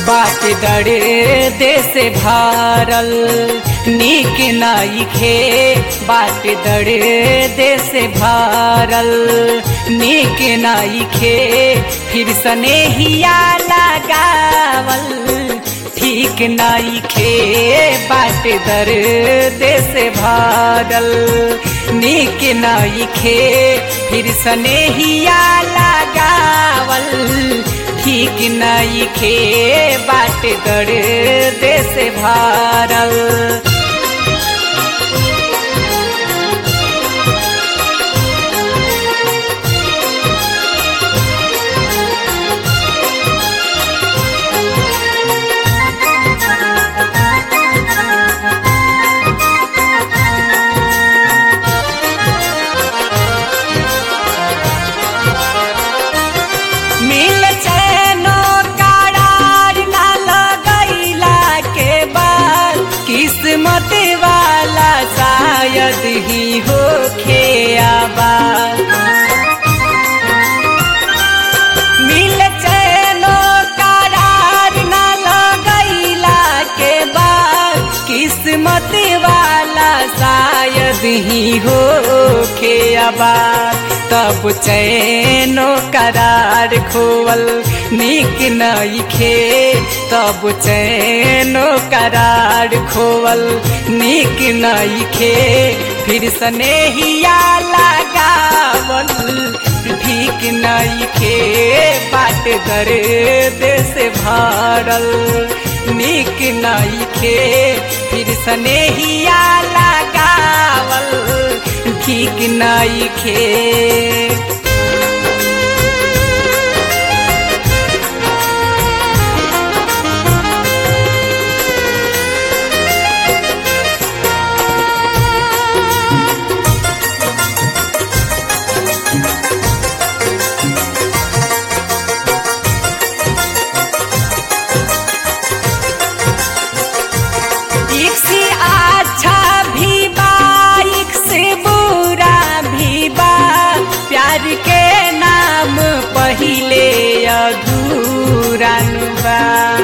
बाट डरे देश भारल नीक नाइखे बाट डरे देश भारल नीक नाइखे फिर स्नेहिया लगावल ठीक नाइखे बाट दर देश भारल नीक नाइखे फिर स्नेहिया लगावल ठीक नाइखे बाट दर देश भारल मिल चैनो करार ना लगैला के बाद किस्मत वाला शायद ही हो खेआबा मिल चैनो करार ना लगैला के बाद किस्मत वाला शायद ही हो खेआबा तब चैनो करार खोवल नीक नइखे तब चैनो करार खोवल नीक नइखे फिर स्नेहिया लगावल ठीक नइखे बाट दर्द से भरल नीक नइखे फिर स्नेहिया लगावल ठीक नइखे एक से अच्छा भी बा एक से बुरा भी बा प्यार के नाम पहिले अधूरा नु बा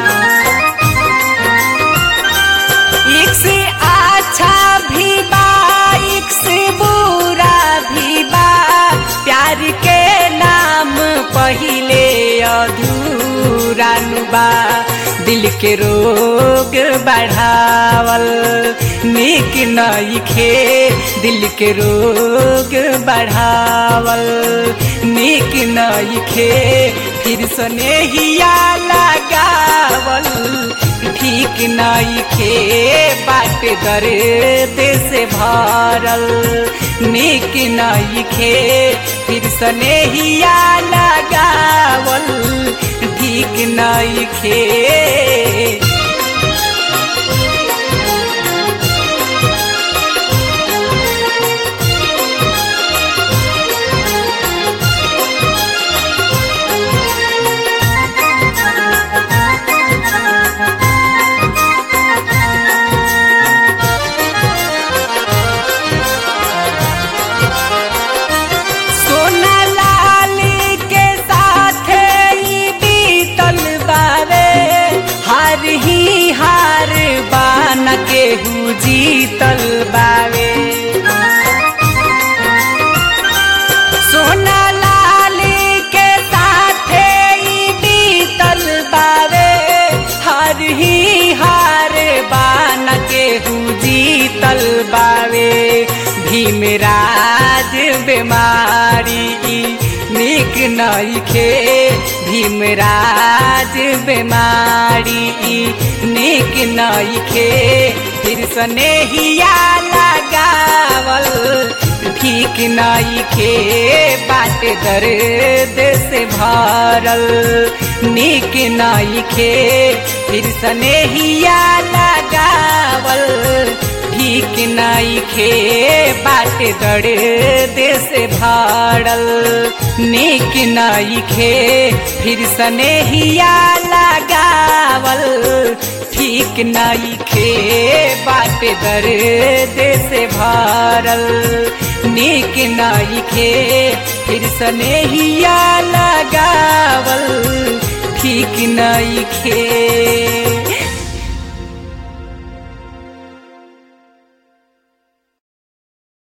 एक से अच्छा भी बा एक से बुरा भी बा प्यार के नाम पहिले अधूरा नु बा दिल के रोग बढ़ावल नीक नइखे दिल के रोग बढ़ावल नीक नइखे फिर स्नेहिया लगावल ठीक नइखे बाट दर्द से भरल नीक नइखे फिर स्नेहिया लगावल ठीक नइखे सोना लाल के साथ ई बीतल बारे हार ही हार बान के हु जीतल बावे सोना लाल के साथ ई बीतल बावे हार ही हार बान के हु जीतल बावे भीमराज बीमारी ई नीक नइखे भीमराज बीमारी ई नीक नइखे फिर स्नेहिया लगावल ठीक नइखे बाट दर्द से भरल नीक नइखे फिर स्नेहिया लगावल ठीक नइखे बाट दर्द से भरल नीक नइखे फिर स्नेहिया लगावल ठीक नइखे बाट दर्द से भरल नीक नइखे फिर स्नेहिया लगावल ठीक ठीक नइखे